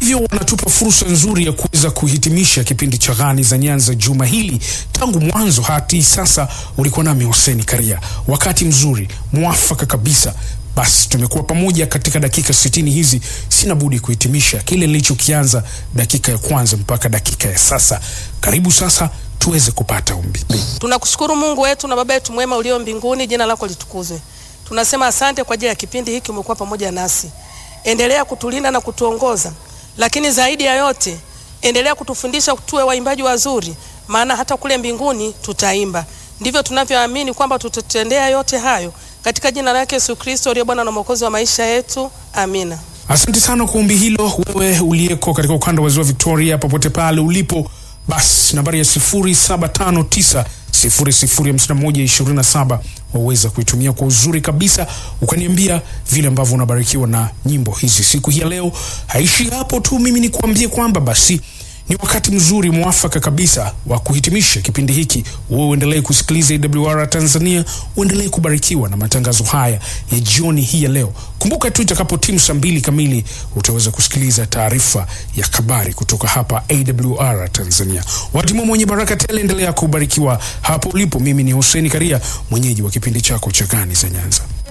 hivyo wanatupa fursa nzuri ya kuweza kuhitimisha kipindi cha Ghani za Nyanza juma hili. Tangu mwanzo hadi sasa ulikuwa nami Hussein Karia, wakati mzuri mwafaka kabisa. Basi tumekuwa pamoja katika dakika sitini hizi. Sina budi kuhitimisha kile nilichokianza dakika ya kwanza mpaka dakika ya sasa. Karibu sasa tuweze kupata ombi. Tunakushukuru Mungu wetu na Baba yetu mwema ulio mbinguni, jina lako litukuzwe. Tunasema asante kwa ajili ya kipindi hiki, umekuwa pamoja nasi. Endelea kutulinda na kutuongoza, lakini zaidi ya yote endelea kutufundisha tuwe waimbaji wazuri, maana hata kule mbinguni tutaimba. Ndivyo tunavyoamini kwamba tutatendea yote hayo katika jina lake Yesu Kristo aliye Bwana na Mwokozi wa maisha yetu, amina. Asante sana kwa ombi hilo, wewe uliyeko katika ukanda wa ziwa Victoria, popote pale ulipo. Basi nambari ya 0759 005127 waweza kuitumia kwa uzuri kabisa, ukaniambia vile ambavyo unabarikiwa na nyimbo hizi siku hii ya leo. Haishi hapo tu, mimi nikuambie kwamba basi ni wakati mzuri mwafaka kabisa wa kuhitimisha kipindi hiki. Wewe uendelee kusikiliza AWR Tanzania, uendelee kubarikiwa na matangazo haya ya jioni hii ya leo. Kumbuka tu itakapo timu saa mbili kamili utaweza kusikiliza taarifa ya habari kutoka hapa AWR Tanzania. Watimu mwenye baraka tele, endelea kubarikiwa hapo ulipo. Mimi ni Hussein Karia, mwenyeji wa kipindi chako cha Ghani za Nyanza.